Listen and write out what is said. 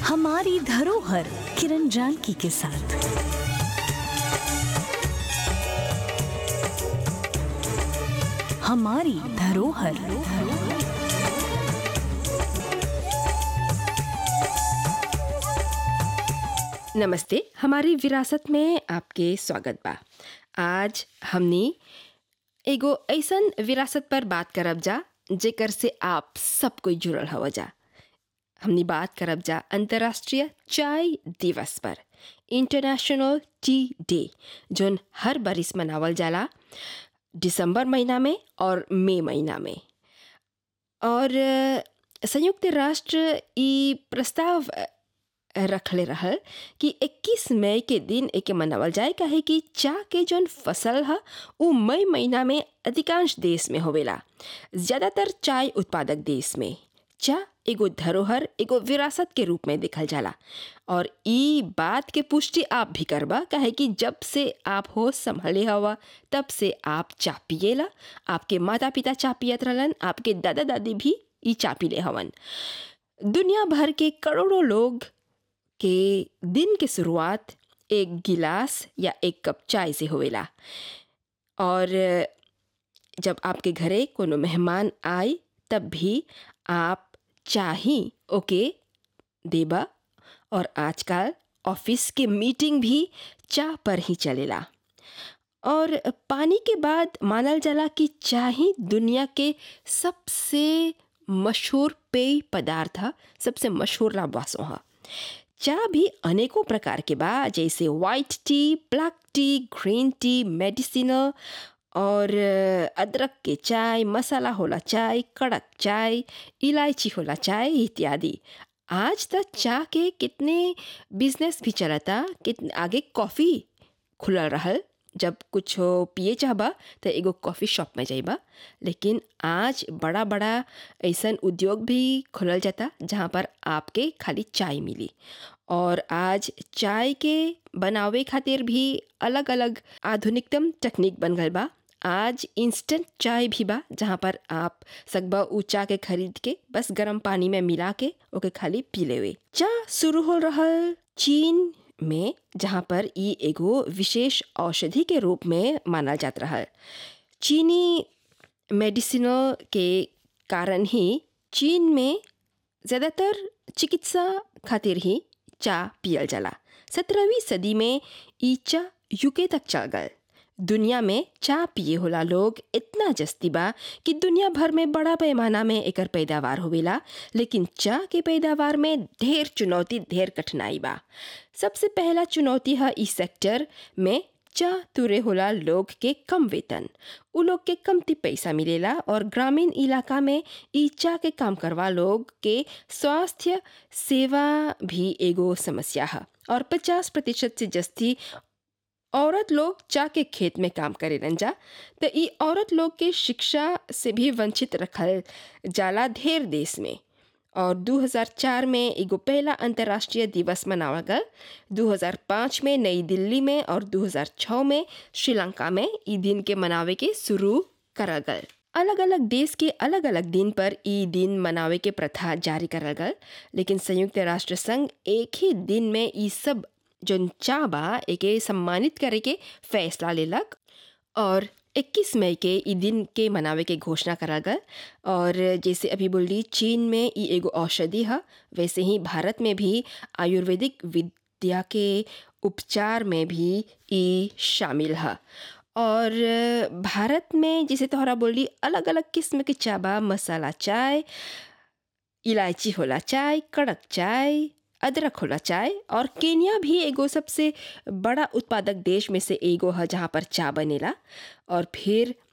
हमारी धरोहर किरण जानकी के साथ हमारी धरोहर नमस्ते हमारी विरासत में आपके स्वागत बा आज हमने एगो ऐसन विरासत पर बात करब जा जेकर से आप सब कोई जुड़ल हव जा हमने बात करब जा अंतर्राष्ट्रीय चाय दिवस पर इंटरनेशनल टी डे जोन हर बरिस मनावल जाला दिसंबर महीना में और मई महीना में और अ, संयुक्त राष्ट्र ई प्रस्ताव अ, रखले रहल कि 21 मई के दिन एके मनावल जाए काहे कि चाह के जौन फसल ह उ मई महीना में अधिकांश देश में होवेला ज़्यादातर चाय उत्पादक देश में चाह एगो धरोहर एगो विरासत के रूप में देखल जाला और ई बात के पुष्टि आप भी करबा काहे कि जब से आप होश संभले हवा तब से आप चाह पिएला आपके माता पिता चाह पियत रहलन आपके दादा दादी भी ई चाह पीले हवन दुनिया भर के करोड़ों लोग के दिन के शुरुआत एक गिलास या एक कप चाय से होवेला और जब आपके घरे कोनो मेहमान आए तब भी आप चाही ओके देबा और आजकल ऑफिस के मीटिंग भी चाह पर ही चलेला और पानी के बाद मानल जाला कि चाय ही दुनिया के सबसे मशहूर पेय पदार्थ ह सबसे मशहूर लावासों ह चाह भी अनेकों प्रकार के बा जैसे white tea black tea green tea medicinal और अ, अदरक के चाय मसाला होला चाय कड़क चाय इलायची होला चाय इत्यादि आज तक चाह के कितने बिजनेस भी चलता कितने आगे कॉफ़ी खुलल रहल जब कुछ पिए चाहबा तो एगो कॉफ़ी शॉप में जाइबा लेकिन आज बड़ा बड़ा ऐसन उद्योग भी खुलल जाता जहाँ पर आपके खाली चाय मिली और आज चाय के बनावे खातिर भी अलग अलग आधुनिकतम तकनीक बन गल बा आज इंस्टेंट चाय भी बा जहाँ पर आप सकबा उ चाय के खरीद के बस गर्म पानी में मिला के ओके खाली पी लेवे चाय शुरू हो रहल चीन में जहाँ पर ई एगो विशेष औषधि के रूप में मानल जात रहल चीनी मेडिसिनल के कारण ही चीन में ज़्यादातर चिकित्सा खातिर ही चाय पियल जाला सत्रहवीं सदी में ई चाय यूके तक चल गल दुनिया में चाय पिए होला लोग इतना जस्ती बा कि दुनिया भर में बड़ा पैमाना में एकर पैदावार होवेला लेकिन चाय के पैदावार में ढेर चुनौती ढेर कठिनाई बा सबसे पहला चुनौती है इस सेक्टर में चाह तुरे होला लोग के कम वेतन उ लोग के कमती पैसा मिलेला और ग्रामीण इलाका में ई चाह के काम करवा लोग के स्वास्थ्य सेवा भी एगो समस्या है और 50 प्रतिशत से जस्ती औरत लोग चाह के खेत में काम करेलन जा तो ई औरत लोग के शिक्षा से भी वंचित रखल जाला ढेर देश में और 2004 में एगो पहला अंतर्राष्ट्रीय दिवस मनावा गल 2005 में नई दिल्ली में और 2006 में श्रीलंका में ई दिन के मनावे के शुरू करल गल अलग अलग देश के अलग अलग दिन पर ई दिन मनावे के प्रथा जारी करल गल लेकिन संयुक्त राष्ट्र संघ एक ही दिन में ई सब जौन चाह बा एके सम्मानित करे के फैसला लेलक और 21 मई के ई दिन के मनावे के घोषणा करा गल और जैसे अभी बोली चीन में ई एगो औषधि है वैसे ही भारत में भी आयुर्वेदिक विद्या के उपचार में भी ई शामिल है और भारत में जैसे तोहरा बोली अलग अलग किस्म के चाय बा मसाला चाय इलायची होला चाय कड़क चाय अदरक होला चाय और केन्या भी एगो सबसे बड़ा उत्पादक देश में से एगो है जहाँ पर चाय बनेला और फिर